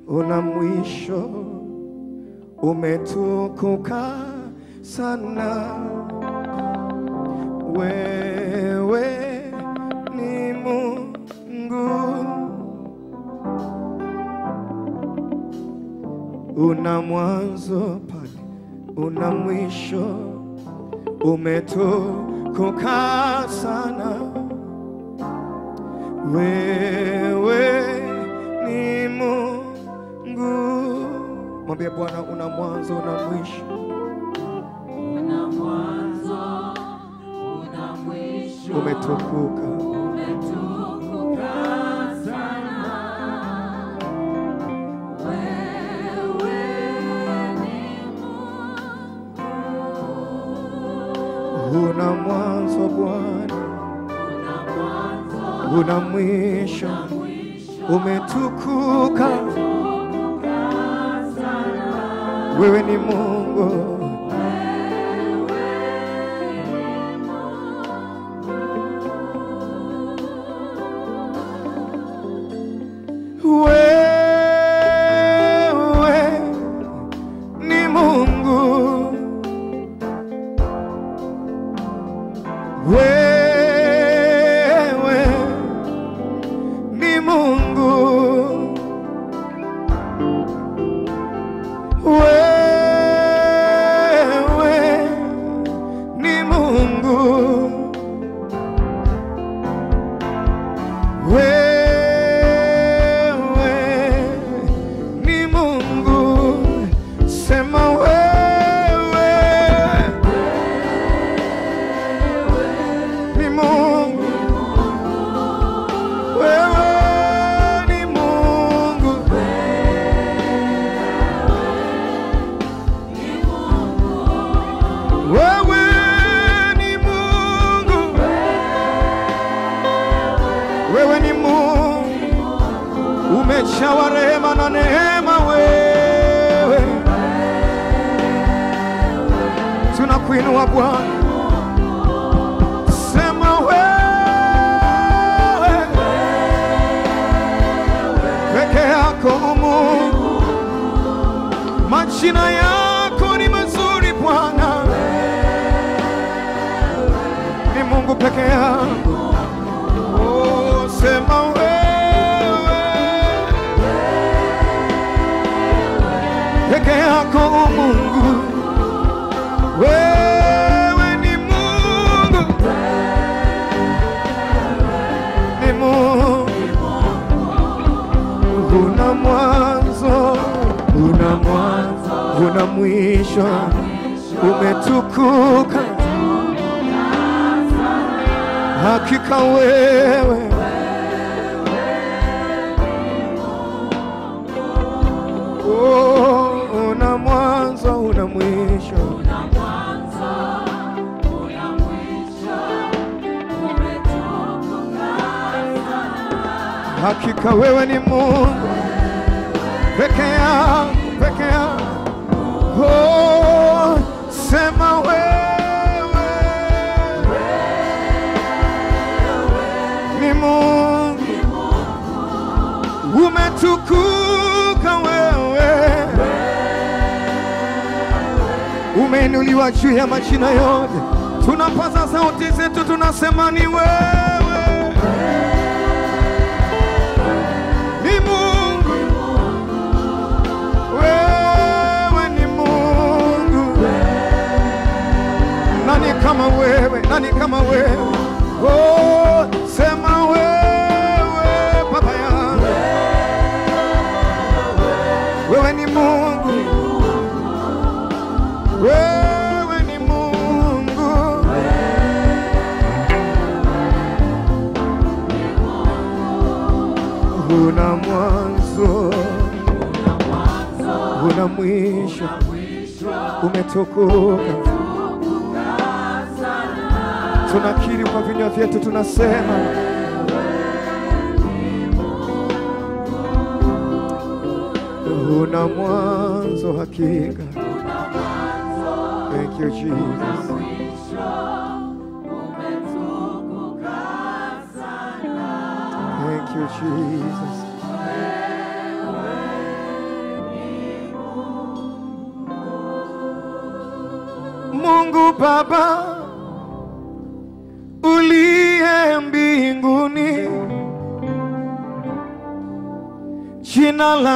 una mwisho, umetukuka sana. Wewe ni Mungu, una mwanzo pale, una mwisho, umetukuka sana. Wewe ni Mungu. Mwambie Bwana, una mwanzo, una mwisho, Una mwanzo, una mwisho, umetukuka. umetukuka sana. Wewe ni Mungu. Una mwanzo Bwana, Una mwanzo, una mwisho, mwisho, umetukuka. umetukuka sana. Wewe ni Mungu, wewe ni Mungu, wewe ni Mungu, wewe ni Mungu, wewe ni Mungu, sema wewe ni Mungu, wewe ni Mungu, wewe ni Mungu, wewe ni Mungu, umejawa rehema na neema, wewe tunakuinua Bwana, sema wewe peke yako Mungu, majina yako ni mazuri Bwana, ni Mungu peke yako. Oh, sema wewe peke yako Mungu, wewe ni Mungu, ni Mungu, una mwanzo, una mwanzo, una mwisho, umetukuka hakika wewe Oh, una mwanzo, una mwisho, Una mwanzo, una mwisho, umetukuka sana. hakika wewe ni Mungu peke yako, peke yako. Oh, sema wewe ni Mungu, umetukuka wewe, umeinuliwa juu ya majina yote. Tunapaza sauti zetu, tunasema ni wewe ni Mungu, wewe ni Mungu. Nani kama wewe? Nani kama wewe? Oh, sema wewe baba yangu, wewe ni Mungu, wewe ni Mungu. Una mwanzo, Una mwanzo, una mwisho, una mwisho, umetukuka. umetukuka sana. Tunakiri kwa vinywa vyetu, tunasema una mwanzo hakika. Una mwanzo, Thank you Jesus. mwisho, umetukuka sana. Thank you Jesus. Mungu Baba uliye mbinguni, jina la